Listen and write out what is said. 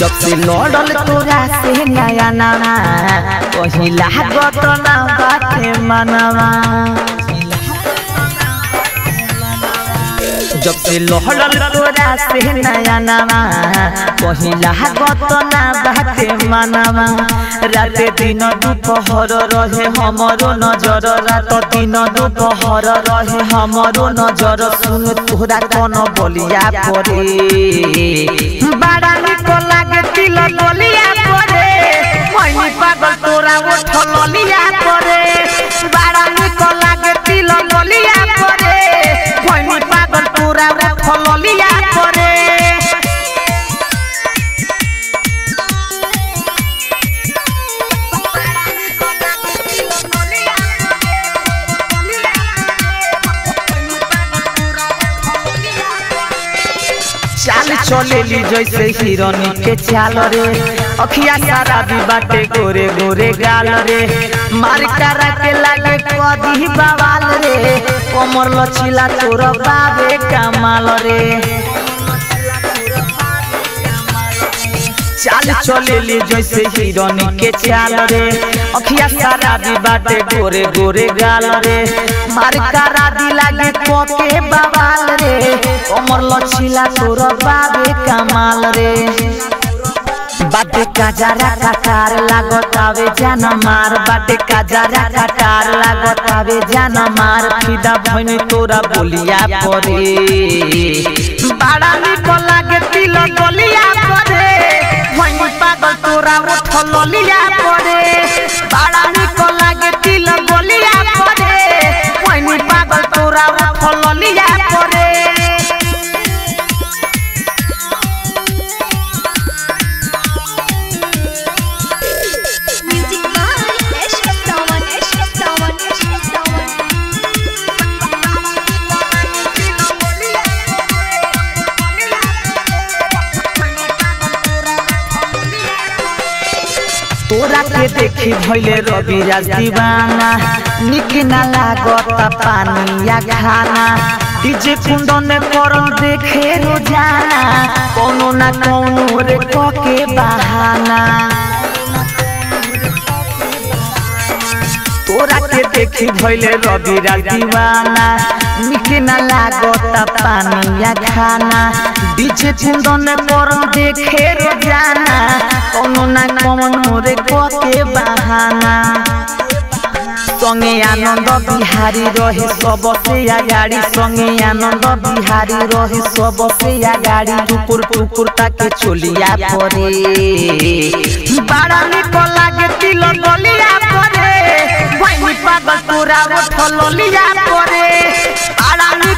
जब से लड़ल तोरा से नया नवा पहिला गत ना बाते मनवा जब से लहड़ल तोरा से नया नवा पहिला गत ना बाते मनवा राते दिन दुपहर रहे हमरो नजर रात दिन दुपहर रहे हमरो नजर सुन तोरा कौन बोलिया परे बड़ा निक लागे तिल बोलिया परे मैनी पागल तोरा उठ ललिया परे बड़ा निक लागे तिल बोलिया परे मैनी पागल तोरा उठ ललिया परे चाल चलेली जैसे हिरनी के चाल रे अखिया सारा भी बाटे गोरे गोरे गाल रे मार करा के लागे कदी बवाल रे कमर लचीला तोर बाबे कमाल रे चाल चलेली जैसे हिरनी के चाल रे अखिया सारा भी बाटे गोरे गोरे गाल रे मार करा दी लागे कोके बवाल रे कमर लचीला तोर बाबे कमाल रे बाटे काजारा काटार लागत आवे जान मार बाटे काजारा काटार लागत आवे जान मार फिदा भइनी तोरा बोलिया परे बड़ा निक लागे तिल गलिया परे भइनी पागल तोरा उठ ललिया परे बड़ा निक लागे तिल गलिया परे भइनी पागल तोरा उठ ललिया परे Music by Ashkan Sawan, Ashkan Sawan, Ashkan Sawan. तोरा के देखी भइले रवि राज दीवाना निक ना लागत पानिया खाना डीजे कुंदन करम देखे रोजाना कोनो ना कोनो रे के बहाना तोरा के देखी भइले रवि राज दीवाना निक ना लागत पानिया खाना डीजे कुंदन करम देखे रोजाना कोनो ना कोनो रे के बहाना संगे आनंद बिहारी रहे सबसे अगाडि संगे आनंद बिहारी रहे सबसे अगाडि टुकुर टुकुर ताके चोलिया परे बड़ा निक लागे तिल गलिया परे भैनी पागल तोरा उठ ललिया परे बड़ा निक